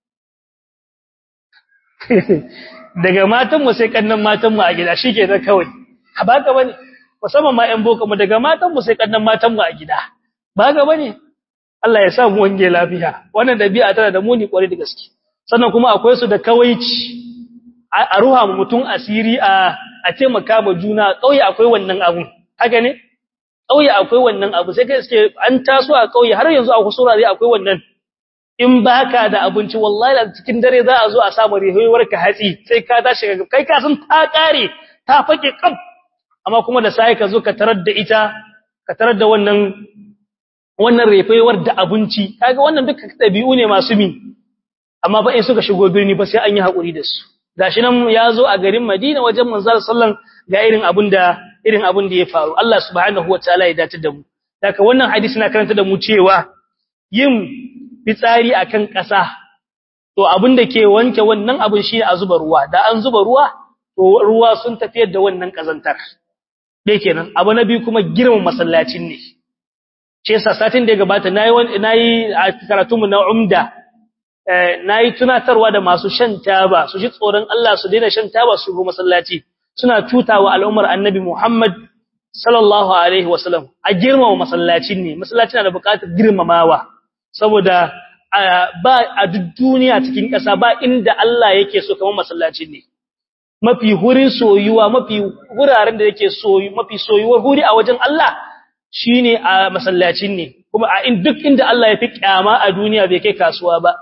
daga matan mu sai kannan matan mu a gida shikenan kawai ba ka bane musamman ma ƴan boko mu daga matan mu sai kannan matan mu a gida ba ga bane Allah ya sa mu wange lafiya wannan dabi'a tana da muni kware da gaske sannan kuma akwai su da kawaici a ruha mu mutun asiri a a taimaka ma juna kauye akwai wannan abu haka ne kauye akwai wannan abu sai kai suke an taso a kauye har yanzu a kusura zai akwai wannan in baka da abinci wallahi cikin dare za a zo a samu rihoyewar ka hatsi sai ka tashi kai ka san ta kare ta fake kaf amma kuma da sai ka zo ka tarar da ita ka tarar da wannan wannan refewar da abinci kaga wannan duka dabi'u ne masu mi amma ba in suka shigo birni ba sai an yi hakuri da su gashi nan ya zo a garin Madina wajen manzal sallan ga irin abin da irin abin da ya faru Allah subhanahu wataala ya dace da mu daga wannan hadisi na karanta da mu cewa yin fitsari akan ƙasa to abin da ke wanke wannan abin shi a zuba ruwa da an zuba ruwa to ruwa sun tafiyar da wannan kazantar dai kenan abu na biyu kuma girman masallacin ne shi yasa satin da ya gabata nayi nayi a karatunmu na umda nayi tunatarwa da masu shan taba su ji tsoron Allah su daina shan taba su go masallaci suna tutawa al'ummar annabi Muhammad sallallahu alaihi wasallam a girmama masallacin ne masallaci na da buƙatar girmamawa saboda ba a duk duniya cikin ƙasa ba inda Allah yake so kamar masallacin ne mafi hurin soyuwa mafi wuraren da yake soyu mafi soyuwar huri a wajen Allah shine a masallacin ne kuma a in duk inda Allah ya fi kyama a duniya bai kai kasuwa ba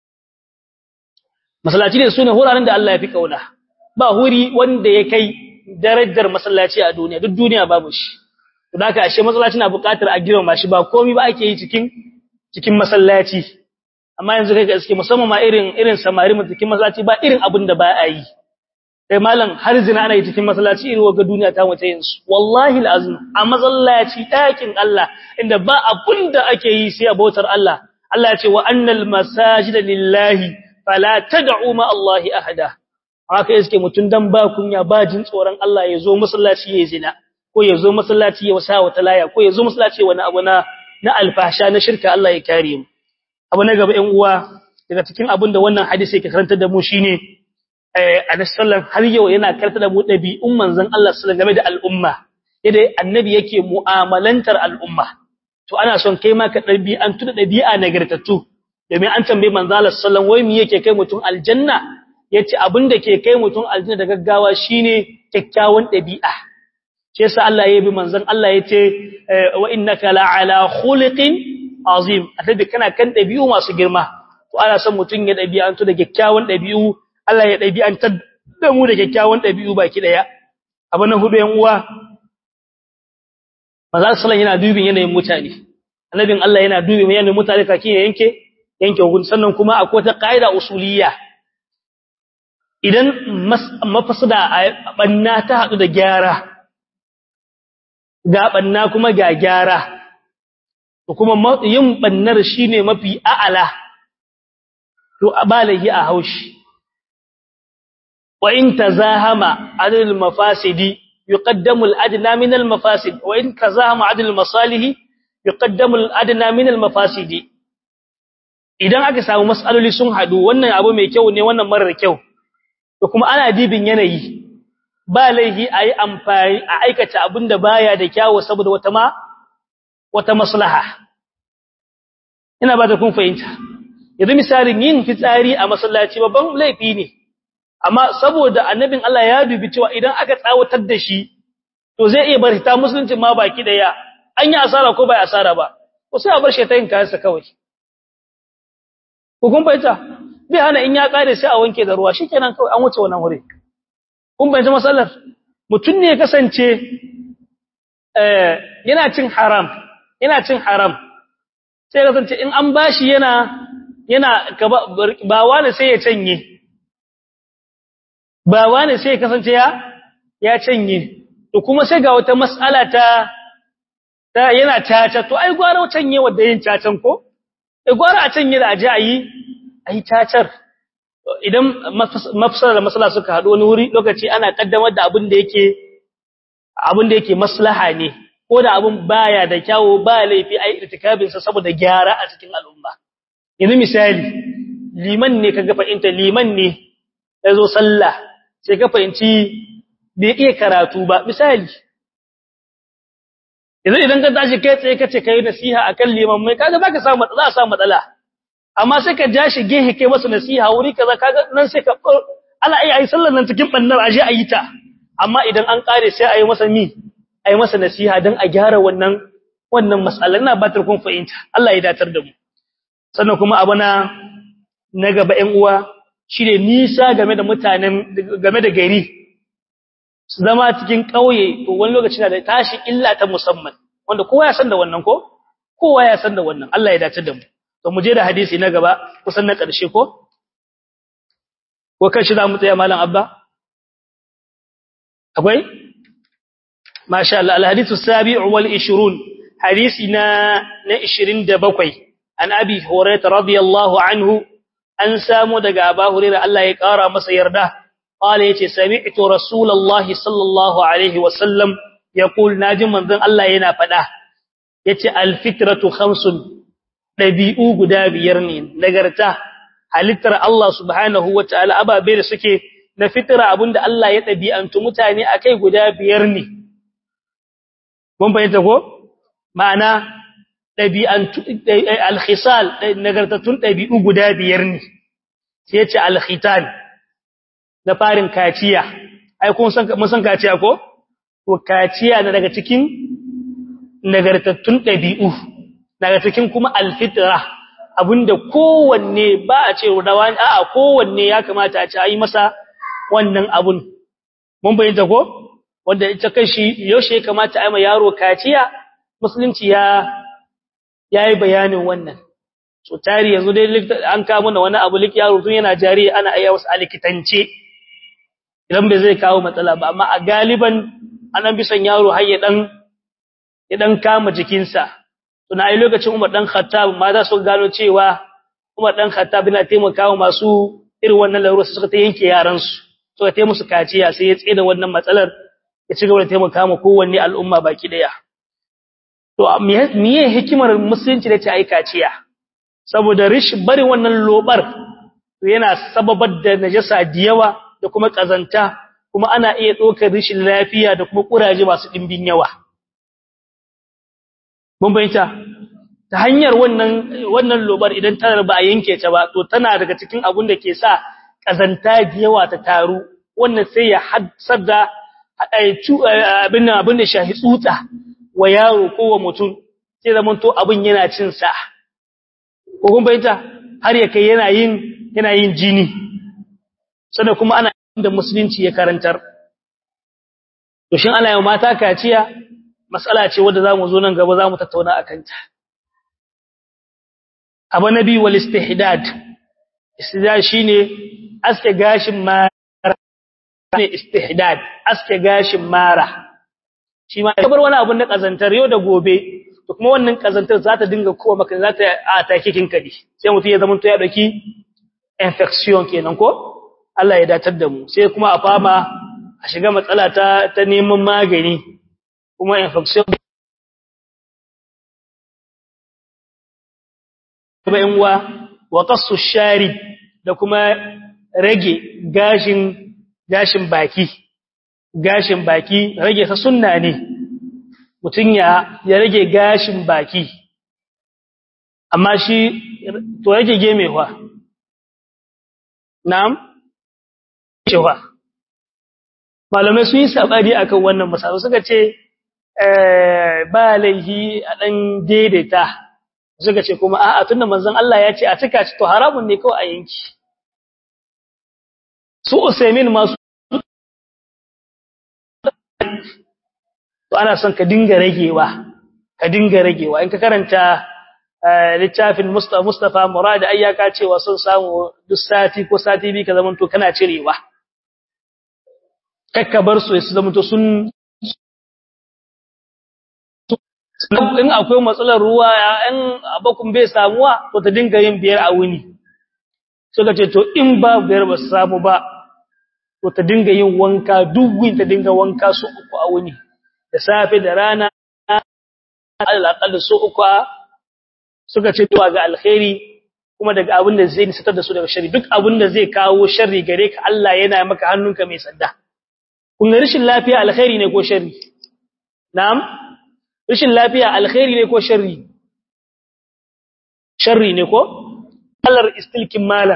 masallaci ne sune wuraren da Allah ya fi kauna ba huri wanda ya kai darajar masallaci a duniya duk duniya babu shi to haka ashe masallaci na buƙatar a girma shi ba komai ba ake yi cikin cikin masallaci amma yanzu kai gaske musamman ma irin irin samari mu cikin masallaci ba irin abin da ba a yi kai malam har zina ana yi cikin masallaci irin waga duniya ta wace yin su wallahi alazim a masallaci dakin Allah inda ba abun da ake yi sai abotar Allah Allah ya ce wa annal masajida lillahi fala tad'u ma Allah ahada haka yake mutun dan ba kunya ba jin tsoron Allah ya zo masallaci ya zina ko ya zo masallaci ya wasa wata laya ko ya zo masallaci wani abu na na alfasha na shirka Allah ya kare mu abu na gaba 'yan uwa daga cikin abin da wannan hadisi yake karantar da mu shine annabi sallallahu har yau yana karta da mu dabi'un manzon Allah sallallahu game da al'umma yadda annabi yake mu'amalantar al'umma to ana son kai ma ka dabi'an tuna dabi'a nagartattu domin an tambaye manzon Allah sallallahu wai me yake kai mutum aljanna yace abinda ke kai mutum aljanna da gaggawa shine kyakkyawan dabi'a shi yasa Allah ya bi manzon Allah yace wa innaka la'ala khuliqin azim annabi kana kan dabi'u masu girma to ana son mutun ya dabi'antu da kyakkyawan dabi'u Allah ya dabi'antar da mu da kyakkyawan dabi'u baki daya abu na hudu yan uwa manzon sallallahu yana dubin yanayin mutane annabin Allah yana dubin yanayin mutane kake yanke yanke hukunci sannan kuma akwai ta qaida usuliyya idan mafasada a banna ta hadu da gyara ga banna kuma ga gyara to kuma yin bannar shine mafi a'ala to abalahi a haushi wa in tazahama adil mafasidi yuqaddamu al-adna min al-mafasid wa in tazahama adil masalihi yuqaddamu al-adna min al-mafasidi idan aka samu mas'aloli sun hadu wannan abu mai kyau ne wannan marar kyau to kuma ana dibin yanayi ba laihi ayi amfani a aikata abinda baya da kyawu saboda wata ma wata maslaha ina ba ta kun fahimta yanzu misalin yin fitsari a masallaci babban laifi ne amma saboda annabin Allah ya dubi cewa idan aka tsawatar da shi to zai iya bar ta musulunci ma baki daya an yi asara ko bai asara ba ko sai a bar shi ta yin kayansa kawai ko kun fahimta bai hana in ya kare sai a wanke da ruwa shikenan kawai an wuce wannan wuri kun fahimta masallar mutum ne ya kasance eh yana cin haram yana cin haram sai kasance in an bashi yana yana ba wani sai ya canye ba wani sai ya kasance ya ya canye to kuma sai ga wata mas'ala ta ta yana caca to ai gwara canye wanda yin cacan ko ai gwara a canye da aje ayi ayi cacar idan mafsala da masala suka haɗu wani wuri lokaci ana kaddamar da abin da yake abin da yake maslaha ne ko da abin baya da kyawu ba laifi ai irtikabin sa saboda gyara a cikin al'umma yanzu misali liman ne kaga fa'inta liman ne yazo sallah sai ka fahimci bai iya karatu ba misali yanzu idan ka tashi kai tsaye kace kai nasiha akan liman mai kaga zaka samu za a samu matsala amma sai ka ja shi gehe kai masa nasiha wuri kaza kaga nan sai ka ala ai ai sallar nan cikin bannar aje ayi ta amma idan an kare sai ayi masa mi ayi masa nasiha dan a gyara wannan wannan mas'ala ina ba kun fahimta Allah ya datar da mu sannan kuma abana na gaba ƴan uwa shine nisa game da mutanen game da gari zama cikin kauye to wani lokaci na da tashi illa ta musamman wanda kowa ya san da wannan ko kowa ya san da wannan Allah ya datar da mu to mu je da hadisi na gaba kusan na ƙarshe ko ko kan shi za mu tsaya malam abba akwai masha Allah alhadithu sabi'u wal 20 hadisi na na 27 an abi hurairah radiyallahu anhu an samu daga aba hurairah Allah ya kara masa yarda qala yace sami'tu rasulullahi sallallahu alaihi wasallam yaqul naji manzon Allah yana fada yace alfitratu khamsun ɗabi'u guda biyar ne nagarta halittar Allah subhanahu wa ta'ala ababe da suke na fitira abinda Allah ya ɗabi'antu mutane a kai guda biyar ne. Mun fahimta ko? Ma'ana ɗabi'antu alkhisal nagartattun ɗabi'u guda biyar ne, sai ce alkhitan na farin kaciya. Ai, kun san kaciya ko? To, kaciya na daga cikin nagartattun ɗabi'u. daga cikin kuma alfitra abinda kowanne ba a ce rawani a'a kowanne ya kamata a ce ayi masa wannan abun mun bayyana ko wanda ita kashi yaushe ya kamata a yi ma yaro kaciya musulunci ya yayi bayanin wannan so tari yanzu dai an kawo mana wani abu lik yaro tun yana jari ana aya wasu alikitance idan bai zai kawo matsala ba amma a galiban an bi son yaro har ya dan ya dan kama jikinsa tuna ai lokacin Umar dan Khattab ma za su gano cewa Umar dan Khattab yana taimakawa masu irin wannan larura suka ta yanke yaran su suka taimaka musu kaciya sai ya tsira wannan matsalar ya ci gaba da taimaka ma kowanne al'umma baki daya to miye hikimar musulunci da ta ai kaciya saboda rish bari wannan lobar to yana sababar da najasa da yawa da kuma kazanta kuma ana iya dokar rishin lafiya da kuma kuraje masu dimbin yawa mun bayyana ta hanyar wannan wannan lobar idan tana ba a yanke ta ba to tana daga cikin abun da ke sa kazanta da yawa ta taru wannan sai ya haddar da abin nan abin da shahi tsutsa wa yaro ko wa mutum sai zaman to abin yana cin sa ko kun bayyana har ya kai yana yin yana yin jini sannan kuma ana da musulunci ya karantar to shin ana yi mata kaciya mas'ala ce wadda zamu zo nan gaba zamu tattauna akan ta abu nabi wal istihdad istihdad shine aske gashin mara ne istihdad aske gashin mara shi ma kabar wani abu na kazantar yau da gobe to kuma wannan kazantar za ta dinga kowa maka za ta atake kin kadi sai mutum ya zama to ya dauki infection kenan ko Allah ya datar da mu sai kuma a fama a shiga matsala ta ta neman magani kuma infection kuma in wa wa qassu shari da kuma rage gashin gashin baki gashin baki rage sa sunna ne mutun ya ya rage gashin baki amma shi to rage gemewa na'am cewa malamai sun yi sabari akan wannan masala suka ce eh ba laihi a dan daidaita suka ce kuma a'a tunda manzon Allah ya ce a cika ci to haramun ne kawai a yanki su Usaimin masu to ana son ka dinga ragewa ka dinga ragewa in ka karanta littafin Mustafa Mustafa Murad ayyaka cewa sun samu duk sati ko sati bi ka zamanto kana cirewa kakka bar su su zamanto sun in akwai matsalar ruwa in abakun bai samuwa to ta dinga yin biyar a wuni suka ce to in ba biyar ba samu ba to ta dinga yin wanka duk ta dinga wanka su uku a wuni da safe da rana alaƙalla su uku suka ce to ga alkhairi kuma daga abin da zai nisatar da su daga shari duk abin da zai kawo sharri gare ka Allah yana maka hannunka mai sanda kun ga rashin lafiya alkhairi ne ko sharri na'am rashin lafiya alkhairi ne ko sharri sharri ne ko Allah istilkin malam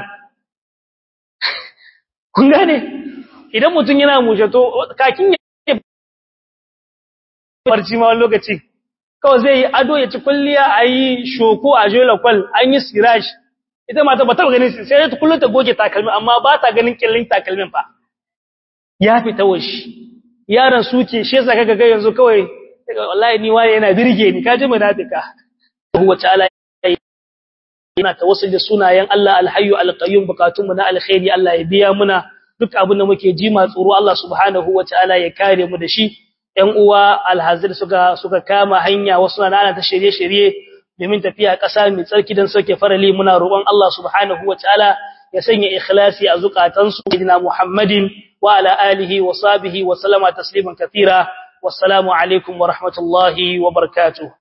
kun gane idan mutum yana mushato kakin ya barci ma wani lokaci kawai zai yi ado ya ci kulliya a yi shoko a jola kwal an yi sirash ita mata ba taɓa ganin sai ta kullum ta goge takalmi amma ba ta ganin kyallin takalmin fa ya fita washi yaran suke shi yasa kaga ga yanzu kawai wallahi ni waye yana birge ni kaji munafika huwa ta'ala yana tawassul da sunayen Allah alhayyu alqayyum bukatun mu na alkhairi Allah ya biya muna duk abin da muke ji ma tsoro Allah subhanahu wataala ya kare mu da shi ɗan uwa alhazir suka suka kama hanya wasu na ana ta shirye-shirye domin tafiya ƙasa mai tsarki don sauke farali muna roƙon Allah subhanahu wataala ya sanya ikhlasi a zukatansu sayyidina Muhammadin wa ala alihi wa sahbihi wa sallama tasliman kathira wassalamu alaikum wa rahmatullahi wa barakatuh